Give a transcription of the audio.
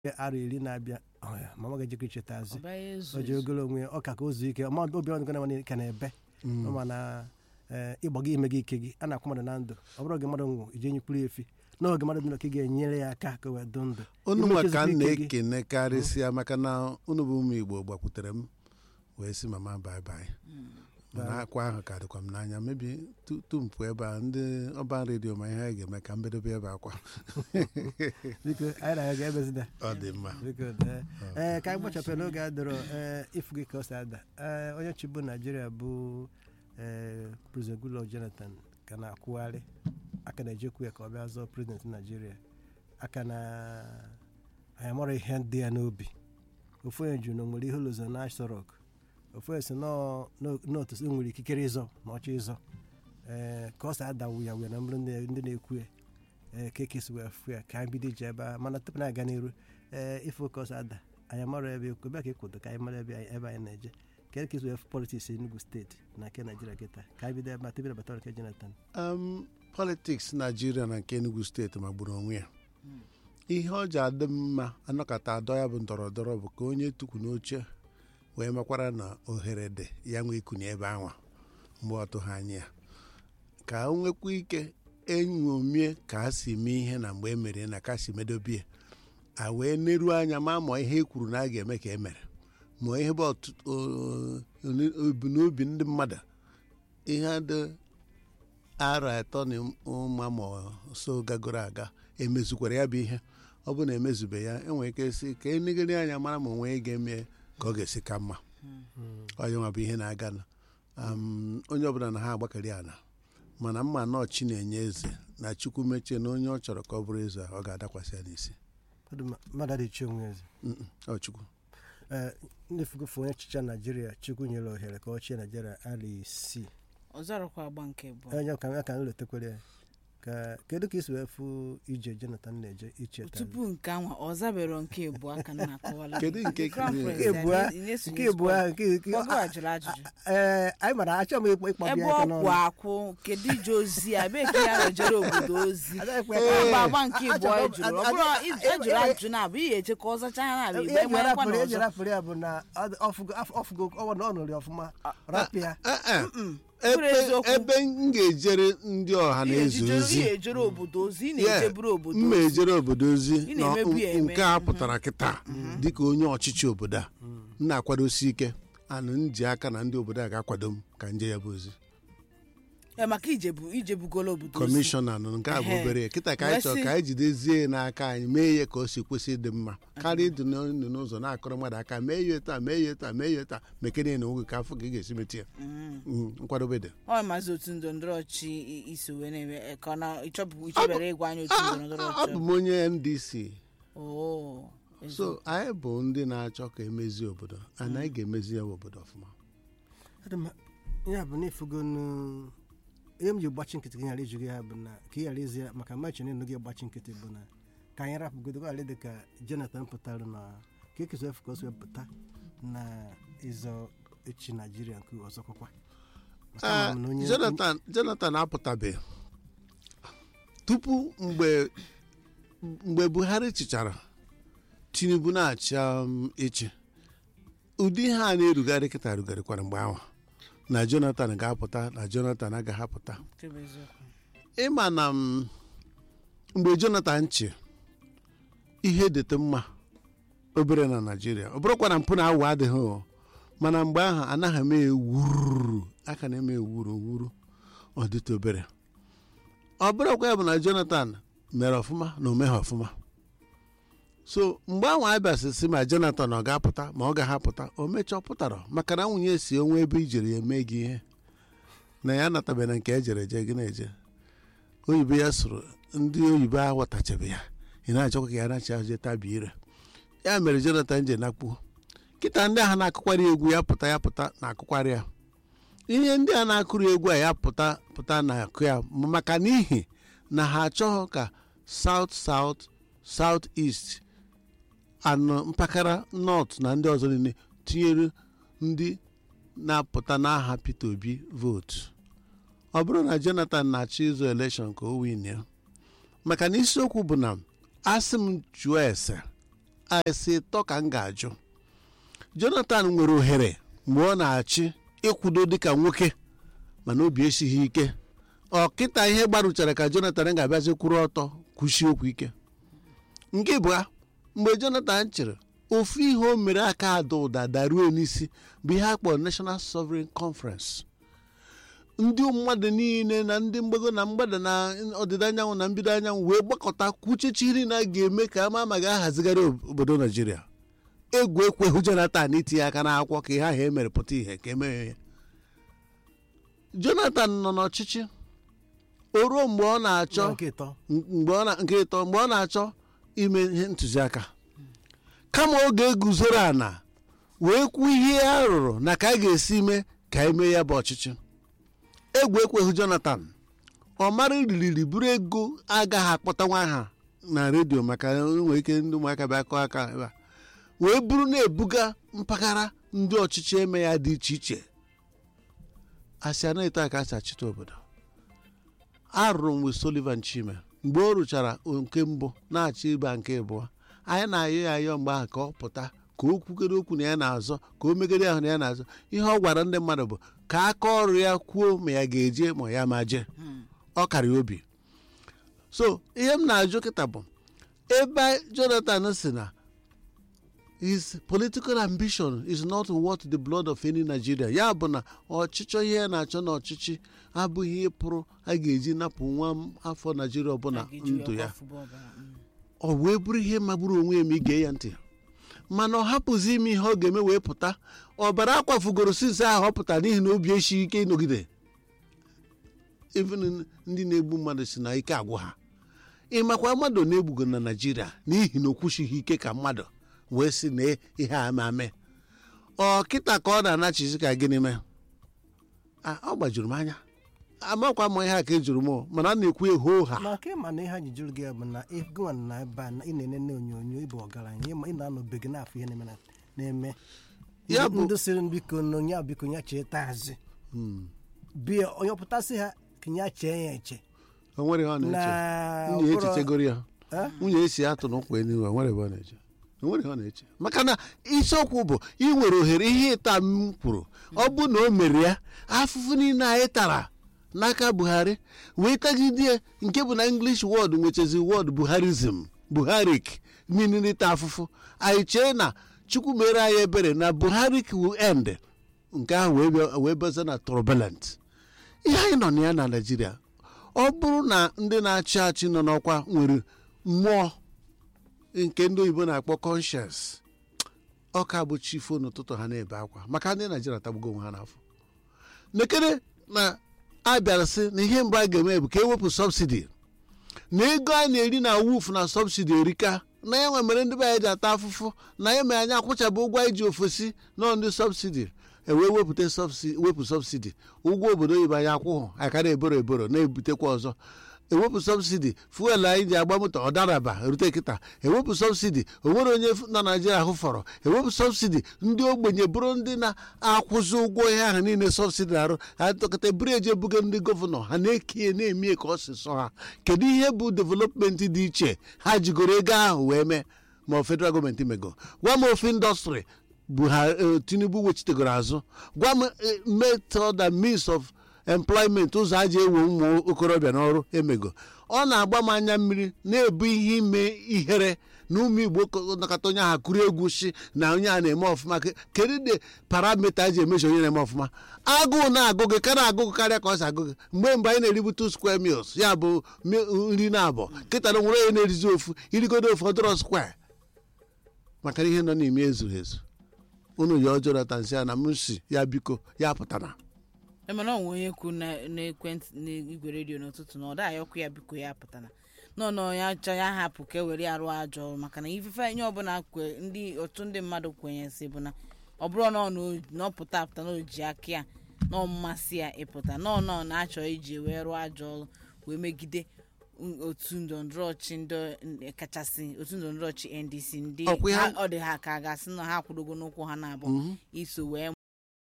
arọ iri na-abịa ọ ya, mama ga-ejikọ icheta azụ ọba ya ezu o ji ogolo onwe ya ọ ka ka o zuo ike ọma obi ọdụ gana ka na-ebe ma na ee, ịgba gị ime gị ike gị a na-akwụ mmadụ na ndụ ọ bụrụ oge mmadụ nwụ ije nyekwuru ya efi n'oge mmadụ dị ndụ ka ị ga-enyere ya aka ka o wee dụ ndụ unu Ime nwa ka ka m ezumike gị. na-ekene karịsịa maka na unu bụ ụmụ igbo gbakwutere m wee sị mama bye bye mana akwa ahụ ka dịkwa m n'anya mebi tutu m pụọ ebe a ndị ọba redio ma ihe a ga-eme ka m bedobe ebe akwa biko anyị na ya ga-ebezida ọ dị mma biko dee. ee ka anyị gbachapụ n'oge a dọrọ ee ifu gị ka ọ si ada ee onye chibu naijiria bụ ee President Goodluck Jonathan ka na-akwụgharị aka na-ejekwu ya ka ọ bịa zọọ prezident naijiria aka na anyị mara ihe dị ya n'obi ofu onye jụrụ na o nwere ihe ụlọzọ na Aso Rock ofu onye si nọọ n'otu o nwere ikikere ịzọ na ọchọ ịzọ ee ka ọ si adawu ya wee na mbụrụ ndị ndị na-ekwu ya ee ka ekesi wee fụ ya ka anyị bido ije ebe a mana tupu na aga n'iru ee ife ka ọ si ada anyị mara ebe ekwu ebe ka ịkwụdo ka anyị mara ebe anyị ebe anyị na-eje ka ekesi wee fụ politiks Enugu steeti na nke Naijiria kịta ka anyị bido ebe a tebiri batara nke Jonathan um, politiks naijiria na nke enugu steeti magburu onwe ya ihe ọ ji adị mma anọkọta adọ ya bụ ndọrọ ndọrọ bụ ka onye tukwu n'oche wee makwara na ohere dị ya nwee ikunye ebe anwa mgbe ọ tụghị anya ya ka o nwekwa ike enyomie ka a si mee ihe na mgbe e mere na ka si medobie a wee neruo anya ma ma ihe e kwuru na a ga-eme ka e mere ma ihe bụ ọtụtụ obunobi ndị mmadụ ihe dị arọ atọ na ụma ma so gagoro aga emezukwara ya bụ ihe ọ bụ na emezube ya enwere ike si ka enegere anya mara ma onwe ga-eme ka ọ ga-esi ka mma onye nwa bụ ihe na-aga na um, onye ọbụla na ha agbakari ala mana mma nọọ chi na-enye eze na chukwu mechie na onye ọ chọrọ ka ọ bụrụ eze ọ ga-adakwasị ya n'isi Ọ dị mma, mmadụ adịchi onwe eze Mm-mm, ọ chukwu ee ndị fugofu onye chicha naijiria chukwu nyere ohere ka ọ chie naijiria ala isii ọzọrọkwa agba nke bụ onye ka ya ka m letekwere ya ka kedu ka isi wee fụ ije Jonathan na-eje icheta tupu nke anwa ọ zabero nke ebu aka na akọwala Kedu nke Crown nke Prince, ebu a- ị na-esonye nke ebu a nke nke Ọgụ a jụrụ ajụjụ ee anyị mara achọ m ịkpọ ịkpọ ebe bịa aka ọ n'ọnụ kwụ akwụ kedu ije ozi a ebe ka ya rejere obodo ozi Agaghịkwa Ọ ya bụ ka- agba nke ibu ọ jụrụ ọ bụrụ ejụrụ ajụjụ na abụ ihe eche ka ọ zacha ya na abụ igbe eji marakwa na rapụrụ eji ọzọ rapụrụ ya bụ na ọ dị- ọfụgo af- ọfụgo ọnwa na ọ nụrụ ya ọfụma rapụ ya Eh, eh. Bụrụ ebe eziokwu. ebe m ga-ejere ndị ọha na eze ozi ihe ejere obodo ozi ị na-ejeburu obodo mma ozi ejere obodo ozi Ị na na-emebu ya eme. nke a pụtara kịta dịka onye ọchịchị obodo a m na-akwadosi ike anụ m ji aka na ndị obodo a ga-akwado m ka nje ya bụ ozi Eh, maka ijebu ijebugolo obodo ozi kọmishọna nọ nke a bụ Ehe. obere kịta ka anyị chọrọ Wee sị- ka anyị jidezie ya n'aka anyị mee ya ka o si kwesị ịdị mma karịa ịdị n'ọnụ n'ụzọ na-akọrọ mmadụ aka mee ya etu a mee ya etu a mee ya etu a mekere na oge ka afọ ka ị ga-esi meti ya Mm, nkwadobe dị ọ maazị otu ndọrọ ndọrọ ọchị i- iso wee na-eme eh, ka ọ na ịchọbụ ichebere ịgwa anyị otu ndọrọ ndọrọ ọ bụ ọchị m onye ndc oo so anyị bụ ndị na-achọ ka emezie obodo and anyị ga-emezi ya bụ obodo ọfụma Ọ dị mma. ya bụ na ifugonu ihe m ji gbachi nkịtị ka ị ghara ijụ ya bụ na ka ị ghara izi ya maka mmachi na gị gbachi nkịtị bụ na ka anyị rapụgodo ka dị ka Jonathan pụtara na ka ekesi efu ka o si wee pụta na ịzọ echi naijiria nke ọzọkwakwa Maka ama Ah, m na onye- jonathan jonathan apụtabeghị tupu mgbe mgbe buhari chịchara tinubu na-achị um, ịchị ụdị ihe a na-erugharị kịta rugharịkwara mgbe ahụ na jonathan ga-apụta na jonathan agaghị apụta Nke bụ eziokwu. ịma na m, mgbe jonathan chị ihe dịtụ mma obere na naijiria ọ bụrụkwa na mpụ na awụ adịghị o mana mgbe ahụ anaghị eme ewuru aka na-eme ewuru wuru ọ dịtụ obere ọ bụrụkwa ya bụ na jonathan mere ọfụma na o meghị ọfụma so mgbe ahụ abịasị si ma jonathan ọ ga-apụta ma ọ gaghị apụta o mechaa ọ pụtara maka na nwunye si onwe ebe ijere ya eme gị ihe na ya anatabeghị na nke ejere eje gị na-eje oyibo ya sụrụ ndị oyibo aghọtachabe ya ị na-achọkwa ka ya nachi ahụ je tabi ire ya mere jonathan je nakpuo kịta ndị ahụ na-akụkwarị egwu ya pụta ya pụta na-akụkwarị ya ihe ndị a na-akụrụ egwu a ya pụta pụta na-akụ ya maka n'ihi na ha achọghị ka south south south east anọ mpaghara north na ndị ọzọ niile tinyere ndị na-apụta n'aha peter obi vootu ọ bụrụ na jonathan na-achọ ịzụ elekshọn ka o win ya maka na isiokwu bụ na asị m jụọ ese asị ịtọ ka m ga-ajụ jonathan nwere ohere mgbe ọ na-achị ịkwudo dịka nwoke mana obi esighị ike ọkịta ihe gbaruchara ka jonathan ga-abịazi kwụrụ ọtọ kwụsie okwu ike nke bụ mgbe jonathan chịrị ofu ihe o mere aka ada ụda daruo n'isi bụ ihe a kpọrọ national sovereign conference ndị mmadụ niile na ndị mgbago na mgbada na ọdịda anyanwụ na mbido anyanwụ wee gbakọta kwuchechiri na a ga-eme ka ama ama ga-ahazigharị obodo naijiria egwu ekweghị jonathan itinye aka n'akwụkwọ ka ihe ahụ emere pụta ihe ka emeghe ya jonathan nọ n'ọchịchị o ruo mgbe ọ na-achọ nke ịtọ mgbe ọ na nke ịtọ mgbe ọ na-achọ ime ihe ntụziaka kama ọ ga-eguzoro ana wee kwuo ihe a rụrụ na ka a ga-esi mee ka eme ya bụ ọchịchị egwu ekweghị jonathan ọ mara ririri buru ego agaghị akpọta nwa ha na redio maka nwere ike ndị ụmụaka bịa kọọ aka ebe a wee buru na-ebuga mpaghara ndị ọchịchị eme ya dị iche iche asị anaghị eto aka asị achịta obodo arụrụ m wee Sullivan Chime mgbe o rụchara nke mbụ na-achọ ịba nke abụọ anyị na-ayọ ya ayọ mgbe ahụ ka ọ pụta ka o kwugere okwu na ya na-azọ ka o megide ahụ na ya na-azọ ihe ọ gwara ndị mmadụ bụ ka aka ọrụ ya kwuo ma ya ga-eje ma ya ma jee ọ kara ya obi so ihe m na-ajụ kịta bụ ebe Jonathan si na his political ambition is not worth the blood of any Nigeria ya bụ na ọchịchọ ihe ya na-achọ na ọchịchị abụghị ihe pụrụ a ga-eji napụ nwa afọ Nigeria ọbụla ndụ ya ọ wee bụrụ ihe magburu onwe ya ma ige ya ntị mana ọ hapụzi ime ihe ọ ga-eme wee pụta ọbara akwafugoro sinsi ahụ ọ pụtara n'ihi na obi esighị ike ịnọgide even ndị na-egbu mmadụ si na ike agwụ ha ịmakwa mmadụ na-egbugo na Naịjirịa n'ihi na o kwụchighị ike ka mmadụ wee sị na ihe a ma mee ọ kịta ka ọ na-anachizi ka gịnị mee ọ gbajuru m anya amakwa m ihe a ka ejuru m mana a na-ekwu eho ha na nke ma na ihe ha ji jụrụ gị ya bụ na ịgụwa na ebe a na ị na-enene onyonyo ịbụ ọgaranya ịma ị na-anọbeghị n'afọ ihe na-eme na- na-eme Ya bụ- ndị sịrị biko na onye a biko ya chee taazị bịa onye ọpụtasị ha ka ya chee ya eche o nwere ihe ọ na-eche na nwunye ụkpụrụ- echechegoro ya Eh? nwunye esi atụ n'ụkwụ elu o nwere ebe ọ na-eche o nwere ihe ọ na-eche maka na isiokwu bụ ị nwere ohere ihe ịta m kwuru ọ bụ na o mere ya afụfụ niile anyị tara n'aka buhari wee tagidie nke bụ na english word nwechezi word buharism buharik meaning ịta afụfụ anyị chee na chukwu mere anyị ebere na buharik will end nke ahụ wee bịa- wee bịaza na turbulent ihe anyị nọ na ya na naijiria ọ bụrụ na ndị na-achị achị nọ n'ọkwa nwere mmụọ nke ndị oyibo na-akpọ conscience ọ ka bụ chifo n'ụtụtụ ha na-ebe akwa maka ndị naijiria tagbugo onwe ha n'afọ nekere na a bịara sị na ihe mbụ a ga-eme bụ ka ewepụ sọbsidi na ego a na-eri na wuf na sọbsidi erika na ya nwe mere ndị be anyị ji ata afụfụ na ya mere anyị akwụchabụ ụgwọ anyị ji ofesi nọ ndị sọbsidi ewee wepụta sọbsidi wepụ sọbsidi ụgwọ obodo oyibo anyị akwụghụ akara eboro eboro na-ebutekwa ọzọ ewepụ sọbsidi fuel anyị ji agba moto ọdaraba rute kịta ewepụ sọbsidi onwere onye na naijiria ahụ fọrọ ewepụ sọbsidi ndị ogbenye bụrụ ndị na-akwụzi ụgwọ ihe ahụ niile sọbsidi arụ ha tọkọta buru eje buga ndị gọvanọ ha na-ekie na-emie ka ọ si sọ ha kedu ihe bụ developmenti dị iche ha jigoro ego ahụ wee mee ma ọ federal gọọmenti mego gwa m ofe indọstrị buhari tinubu wechitegoro azụ gwa m eh, method and means of employment ụzọ a ji ewe ụmụ okorobịa n'ọrụ emego ọ na-agba m anya mmiri na-ebu ihe ime ihere na ụmụ igbo ko- nakọta onye ahụ kụrụ egwu si na onye a na-eme ọfụma Ke- kedu de paramita eji emeji onye na-eme ọfụma agụụ na-agụ gị ka na-agụ gị karịa ka ọ si agụ gị mgbe mgbe anyị na-eribu two square meals ya bụ mi- nri na abụọ kịta na nwere onye na-erizi ofu irigodo ofu ọdụrọ square maka ihe nọ n'ime ezuru ezu unu ya ọjọọ natansi ya na m si ya biko ya pụtara emena onwe onye kwu na n'ekwentị n'igwe redio n'ụtụtụ na ọ da ayọkụ ya biko ya pụtara nọ na onye achọ ya hapụ ka e were arụ ajọ ọrụ maka na ifefe nye ọbụla kwe ndị otu ndị mmadụ kwenyesị bụ na ọ bụrụ na ọ na o- na ọ pụta apụta na o ji aka ya na ọ mmasị ya ịpụta na ọ nọ na-achọ iji wee rụọ ajọ ọrụ wee megide n- otu ndọrọndọrọ ọchị ndị kachasị otu ndọrọndọrọ ọchị ndc ndị Ọkwa ya- ha- ọ dị ha ka a ga-asị na ha akwụdogo n'ụkwụ ha na-abụ iso wee